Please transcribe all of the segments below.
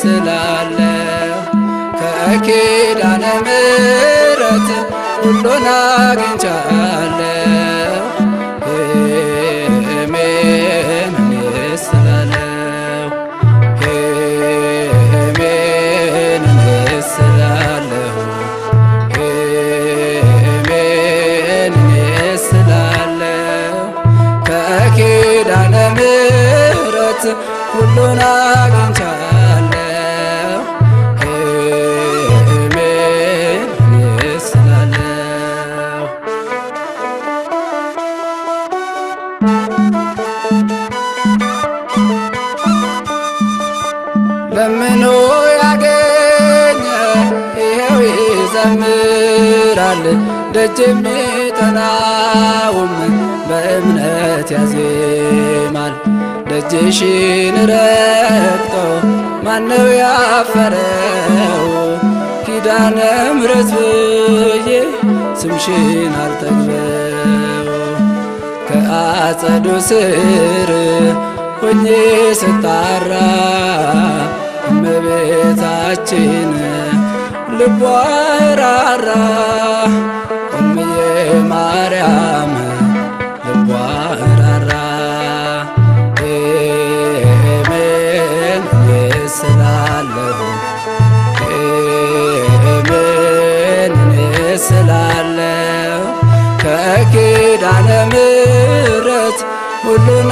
ስላለሁ ከኪዳነ ምሕረት ሁሉን አግኝቻለሁ ሕሜን እኔ ስላለሁ ሕሜን እኔ ስላለሁ ሕሜን እኔ ስላለሁ ከኪዳነ ምሕረት ሁሉን አግኝቻለሁ ሕሜን እኔ ስላለሁ ለምኖ ያገኘ ይኸው ይዘምራል፣ ደጅ የሚጠናውም በእምነት ያዜማል። ደጅሽን ረግጦ ማነው ያፈረው? ኪዳነ ምሕረት ብዬ ስምሽን አልጠግበው ከአጸዱ ስር ሆኜ ስጣራ እመቤታችን ልቧ ራራ እምዬ ማርያም ልቧ ራራ ሕሜን እኔ ስላለሁ ሕሜን እኔ ስላለሁ ከኪዳነ ምሕረት ሁሉን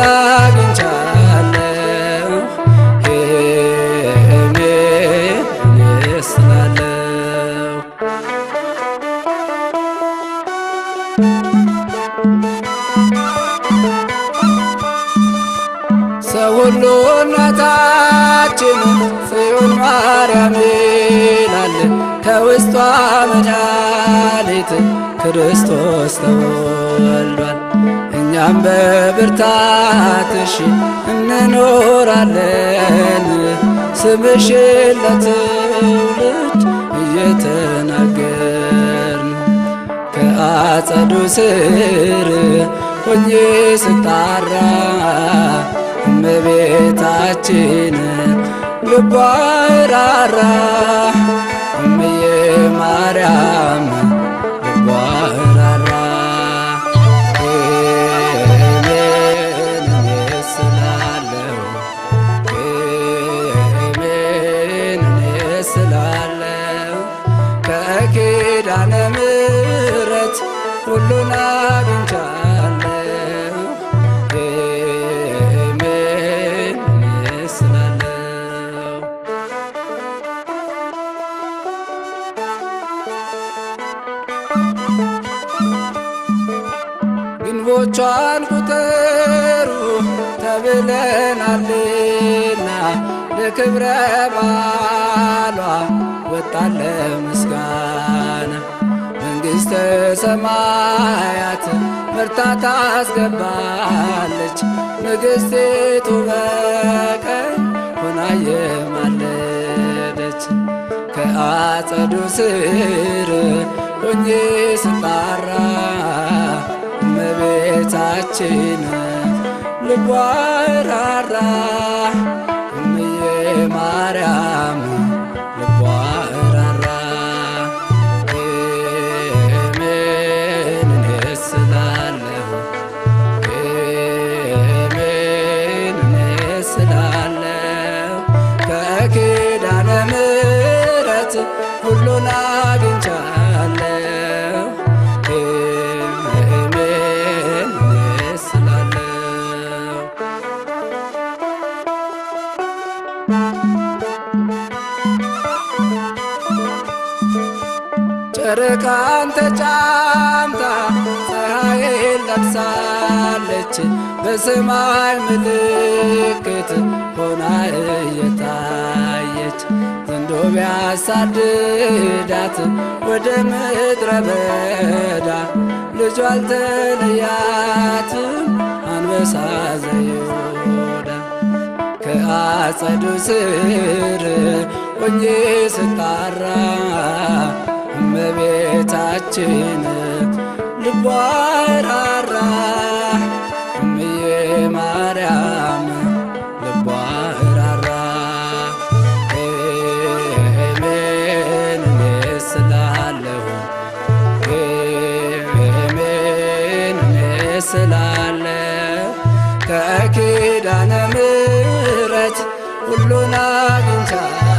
አግኝቻለሁ ሕሜን እኔ ስላለሁ ሰው ሁሉ እናታችን ጽዮን ማርያም ይላል ከውስጧ መድኃኒት ክርስቶስ ተወልዷል። እኛም በብርታትሽ እንኖራለን ስምሽን ለትውልድ እየተናገርን ከአጸዱ ስር ሆኜ ስጣራ እመቤታችን ልቧ ራራ እምዬ ማርያም ልቧ ራራ ሕሜን እኔ ስላለሁ ሕሜን እኔ ስላለሁ ከኪዳነ ምሕረት ሁሉን አግኝቻለሁ ሕሜን እኔ ስላለሁ ግንቦቿን ቁጠሩ ተብለናልና ለክብረ በዓሏ ወጣለ ምስጋና መንግሥተ ሰማያት መርታ ታስገባለች ንግሥቲቱ በቀኝ ሆና የማለደች ከአጸዱ ስር ሆኜ ስጣራ እመቤታችን ልቧ ራራ እምዬ ማርያም ልቧ ራራ ሕሜን እኔ ስላለሁ ሕሜን እኔ ስላለሁ ከኪዳነ ምሕረት ሁሉን አግኝቻለሁ ሕሜን እኔ ስላለሁ ጨረቃን ተጫምታ ፀሐይን ለብሳለች በሰማይ ምልክት ሆና እየታየች ዘንዶ ቢያሳድዳት ወደ ምድረ በዳ ልጇ አልተለያትም አንበሳ ዘይሁዳ ከአጸዱ ስር ሆኜ ስጣራ እመቤታችን ልቧ ራራ እምዬ ማርያም ልቧ ራራ ሕሜን ስላለው ከኪዳነ ምሕረት ሁሉን አግኝቻ